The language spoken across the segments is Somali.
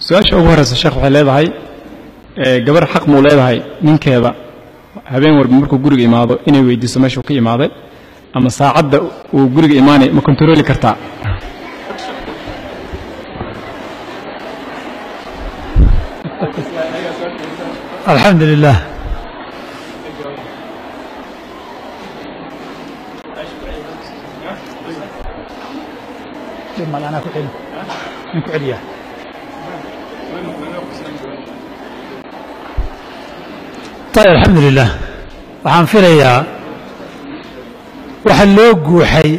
su-aasha ugu horeysa sheekh waxay leedahay gabar xaq muu leedahay ninkeeda habeen walba markuu guriga imaado inay weydiiso meeshuu ka imaaday ama saacadda uu guriga imaanay ma kontarooli kartaa alxamdu lilah ayb alxamdu lilah waxaan filayaa waxa loo guuxay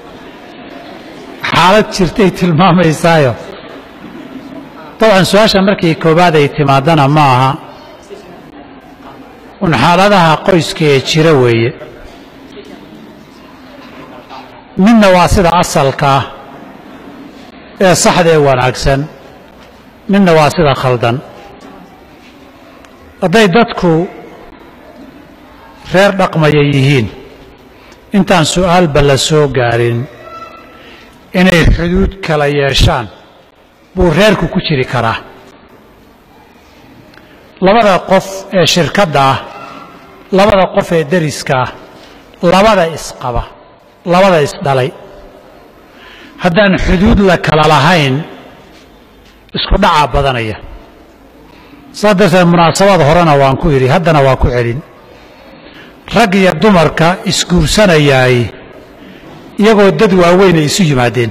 xaalad jirtay tilmaamaysaayo dabcan su-aasha markii koowaad ay timaadana ma aha un xaaladaha qoyska ee jira weeye midna waa sida asalka ah ee saxda ee wanaagsan midna waa sida khaldan hadday dadku reer dhaqmaya yihiin intaan su'aalba la soo gaarin inay xuduud kala yeeshaan buu reerku ku jiri karaa labada qof ee shirkadda ah labada qof ee deriska ah labada isqaba labada isdhalay haddaan xuduud la kala lahayn isku dhacaa badanaya saa darteed munaasabad horena waan ku idhi haddana waa ku celin rag iyo dumarka isguursanayaay iyagoo dad waaweyn ay isu yimaadeen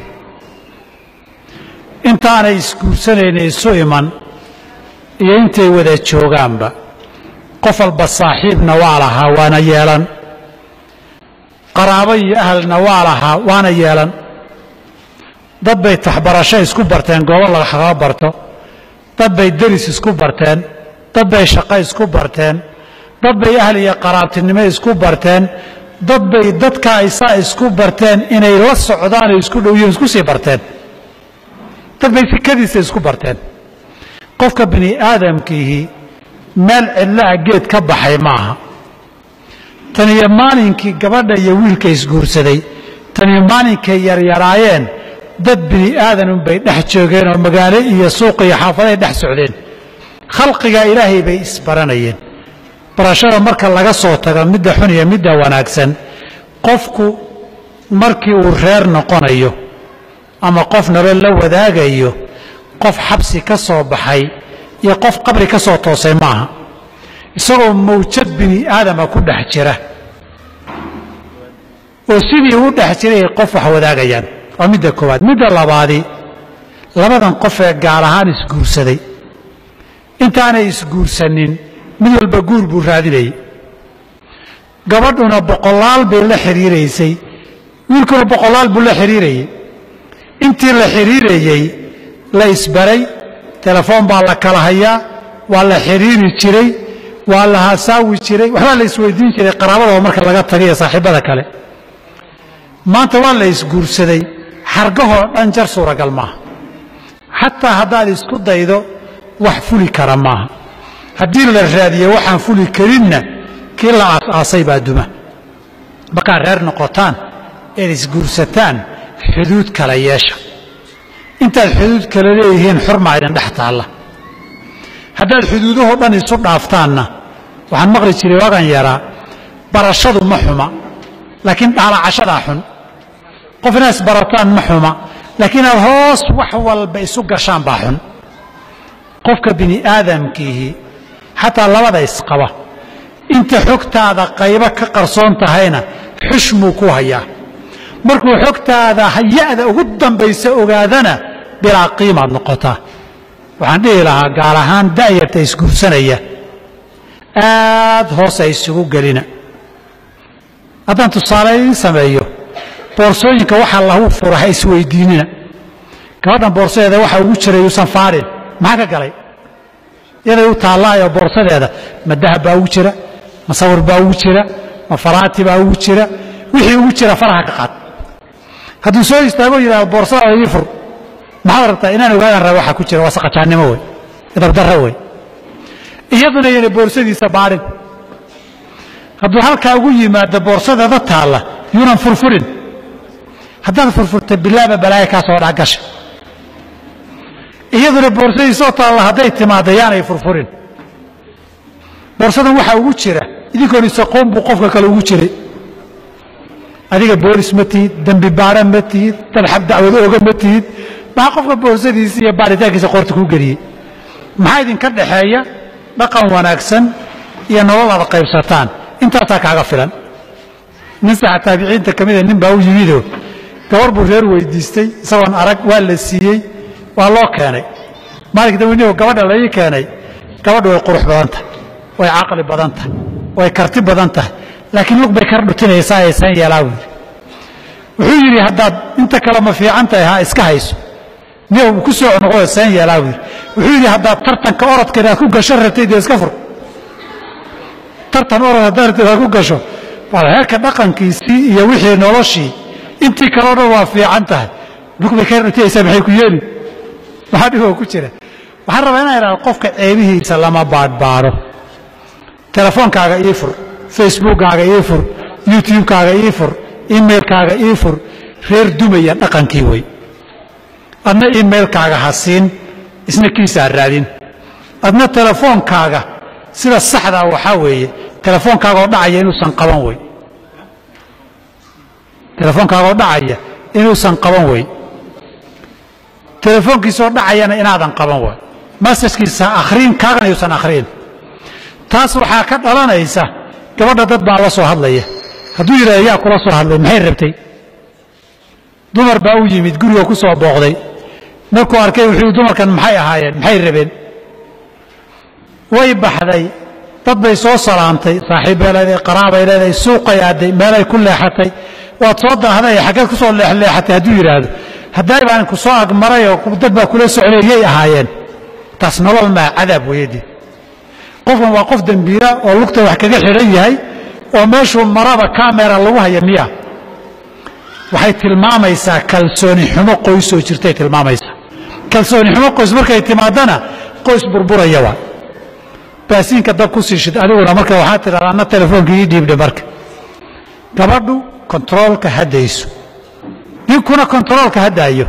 intaanay isguursanayna isu iman iyo intay wada joogaanba qof walba saaxiibna waa lahaa waana yeelan qaraabo iyo ahalna waa lahaa waana yeelan dad bay taxbarasho isku barteen goobo lagaga barto dad bay deris isku barteen dad bay shaqo isku barteen dad bay ahal iyo qaraabtinimo isku barteen dad bay dadka aysaa isku barteen inay la socdaan oo isku dhow yihiin isku sii barteen dad bay fikadiisa isku barteen qofka bini aadamkiihi meel cidlaha geed ka baxay maaha tan iyo maalinkii gabadha iyo wiilka isguursaday tan iyo maalinkay yaryaraayeen dad bini aadan unbay dhex joogeen oo magaalo iyo suuq iyo xaafaday dhex socdeen khalqigaa ilaahay bay isbaranayeen barashada marka laga soo tago midda xun iyo midda wanaagsan qofku markii uu reer noqonayo ama qof nolol la wadaagayo qof xabsi ka soo baxay iyo qof qabri ka soo toosay maaha isagoo mawjad bini aadama ku dhex jira oo sidii u dhex jiray ay qof wax wadaagayaan waa midda koowaad midda labaadi labadan qof ee gaal ahaan isguursaday intaanay isguursanin mid walba guur buu raadinayay gabadhuna boqolaal bay la xidhiiraysay wiilkuna boqolaal buu la xidhiirayay intii la xidhiirayey la isbaray telefoon baa la kala hayaa waa la xidhiiri jiray waa la hasaawi jiray waxbaa la isweydiin jiray qaraabadaba marka laga tagay iyo saaxiibada kale maanta waa la isguursaday xargahoo dhan jar suuragal maaha xataa haddaad isku daydo wax fuli kara maaha haddii la raadiyo waxaan fuli karinna kii la aas-aasay baa duma markaad reer noqotaan eed isguursataan xuduud kala yeesha intaad xuduud kala leeyihiin xurmaa idin dhex taalla haddaad xuduudahoo dhan isu dhaaftaanna waxaan maqli jiray waagan yaraa barashadu ma xuma laakiin dhaalacashadaa xun qof inaad isbarataan ma xuma laakiin aad hoos wax walba isu gashaan baa xun qofka bini aadamkiihi xataa labada isqaba inta xogtaada qaybo ka qarsoon tahayna xushmuu ku hayaa markuu xogtaada haya'da ugu dambaysa ogaadana bilaa qiimaad noqotaa waxaan dhihi lahaa gaar ahaan da'yarta isguursanaya aad hoos ay isugu gelina haddaan tusaale idiin sameeyo boorsooyinka waxaa lagu fura ha isweydiinina gabadhan boorsadeeda waxa ugu jiray yuusan faarin maxaa ka galay yaday u taallaayo boorsadeeda ma dahab baa ugu jira ma sawir baa ugu jira ma faraati baa ugu jira wixii ugu jira faraha ka qaad hadduu soo istaago yidhahdo boorsadaada ii fur maxaad rabtaa inaan ogaadan raba waxa ku jira waa saqajaannimo wey idabdarro wey iyaduna yana boorsadiisa baadhin hadduu halkaa ugu yimaado boorsadeeda taalla yuunan furfurin haddaad furfurta bilaaba balaaya kaa soo dhagasha iyaduna boorsadiisoo taalla hadday timaadda yaanay furfurin boorsadan waxaa ugu jira idinkoon isaqoon buu qofka kale ugu jiray adiga boolis ma tihid dembi baara ma tihid dalxab dacwado oga ma tihid maxaa qofka boorsadiisa iyo baaritaankiisa qoorta kuu geliyey maxaa idinka dhaxeeya dhaqan wanaagsan iyo nolol aad qaybsataan intaasaa kaaga filan nin saxa taabiciinta ka mida nin baa u yimidoo gabar buu reer weydiistay isagoon arag waa la siiyey waa loo keenay maalinka daweyniho gabadha laii keenay gabadhu way qurux badan tahay way caqli badan tahay way karti badan tahay laakiin lug bay kar dhutinaysaa aysan yeelaa buu yidhi wuxuu yidhi haddaad inta kale ma fiican tahay ha iska hayso niyow ku soo noqo seen yeelaa buu yidhi wuxuu yidhi haddaad tartanka orodka inaad ku gasho rabtay dee iska fur tartan orod haddaad rabtay inaad ku gasho waa heerka dhaqankiisii iyo wixii noloshii intii kaleo dhan waa fiican tahay lug bay kar dhutinaysaa maxay ku yeeli maxaa dhiboo ku jira waxaan rabaa inaan idhahdo qofka ceebihiisa lama baadhbaadho telefoonkaaga ii fur facebookkaaga ii fur youtubekaaga ii fur emailkaaga ii fur reer dumaya dhaqankii wey adna emailkaaga ha siin isna kiisaa raadin adna telefoonkaaga sida saxdaa waxaa weeye telefoonkaagaoo dhacaya inuusan qaban wey telefoonkaagaoo dhacaya inuusan qaban wey telefoonkiisoo dhacayana inaadan qaban way masajkiisa akhriin kaagana yuusan akhriin taas waxaa ka dhalanaysa gabadha dad baa la soo hadlaya hadduu yidhahdo yaa kula soo hadlay maxay rabtay dumar baa u yimid guriga ku soo booqday markuu arkay wuxuu dumarkan maxay ahaayeen maxay rabeen way baxday dad bay soo salaamtay saaxiibbay leedahay qaraabay leedahay suuqay aaday meelay ku leexatay waad soo daahday xaggeed ku soo leexleexatay hadduu yidhaahdo hadday baan ku soo agmaray oo dad baa kula socday yay ahaayeen taas nolol maa cadaab weeyadii qofkan waa qof dembiila oo lugta wax kaga xidhan yahay oo meeshuu maraba kamera lagu haya miya waxay tilmaamaysaa kalsooni xumo qoysoo jirtay tilmaamaysaa kalsooni xumo qoys markay timaadana qoys burburaya waa baasiinka dab ku siishid adiguna marka waxaad tidhahdaa anna telefoonka ii dhiibdhe marka gabadhu kontaroolka haddayso ninkuna kontaroolka haddaayo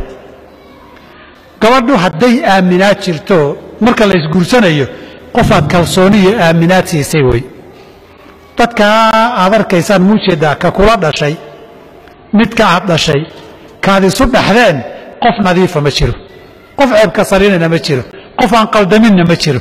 gabadhu hadday aaminaad jirto marka la isguursanayo qofaad kalsooni iyo aaminaad siisay wey dadkaa aad arkaysaan muujeeddaa ka kula dhashay midka aad dhashay kaad isu dhaxdeen qof nadiifa ma jiro qof ceebka sarinana ma jiro qof aan qaldaminna ma jiro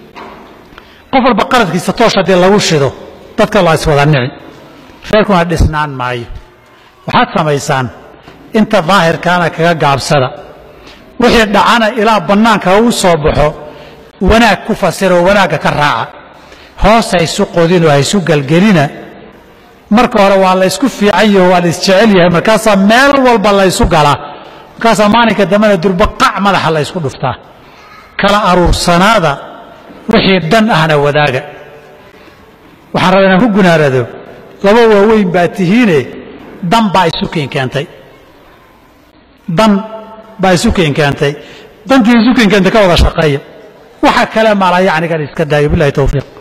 qof walba qaladkiisa toosh haddii lagu shido dadka la iswada nici reerkuna dhisnaan maayo waxaad samaysaan inta daahirkaana kaga gaabsada wixii dhacana ilaa bannaanka u soo baxo wanaag ku fasiroo wanaagga ka raaca hoos haysu qodinoo haysu gelgelina marka hore waa laysku fiican yaho waa laisjecel yahay markaasaa meel walba laysu galaa markaasaa maalinka dambena durbaqac madaxa laysku dhuftaa kala aruursanaada wixii dan ahna wadaaga waxaan rabaa inaan ku gunaarado laba waaweyn baa tihiine dan baa isu keenkeentay dan baa isu keenkeentay dantii isu keenkeentay ka wada shaqeeya waxa kale maalaa yacnigan iska daayo bilahi towfiiq